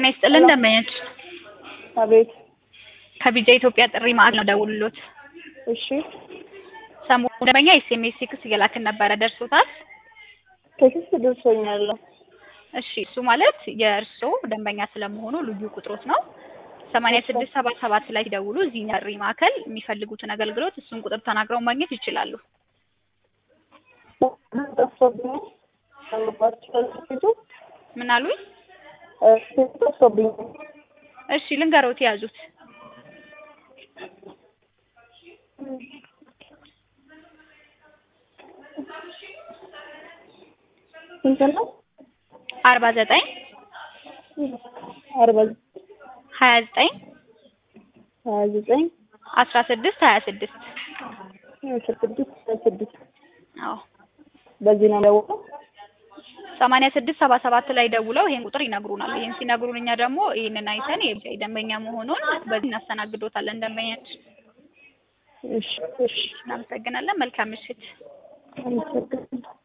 ጤና ይስጥልን ደንበኞች አቤት። ከቢጃ ኢትዮጵያ ጥሪ ማዕከል ነው ደውሉሎት። እሺ ሰሞኑን ደንበኛ ኤስኤምኤስ ቴክስት እየላክን ነበረ ደርሶታል? ቴክስት ደርሶኛል። እሺ እሱ ማለት የእርስዎ ደንበኛ ስለመሆኑ ልዩ ቁጥሮት ነው። ሰማንያ ስድስት ሰባ ሰባት ላይ ሲደውሉ እዚህ ጥሪ ማዕከል የሚፈልጉትን አገልግሎት እሱን ቁጥር ተናግረው ማግኘት ይችላሉ። ጠፍቶብኝ ፊቱ ምን አሉኝ? ፊቱ ጠፍቶብኝ እሺ ልንገሮት የያዙት ስንት ነው? አርባ ዘጠኝ አርባ ሀያ ዘጠኝ ሀያ ዘጠኝ አስራ ስድስት ሀያ ስድስት አስራ ስድስት ሀያ ስድስት አዎ በዚህ ነው ደውለው ሰማንያ ስድስት ሰባ ሰባት ላይ ደውለው ይሄን ቁጥር ይነግሩናል። ይሄን ሲነግሩን እኛ ደግሞ ይሄንን አይተን የቢጃይ ደንበኛ መሆኑን በዚህ እናስተናግዶታለን። ደንበኛችን እሺ እሺ እናመሰግናለን። መልካም ምሽት። አመሰግናለሁ።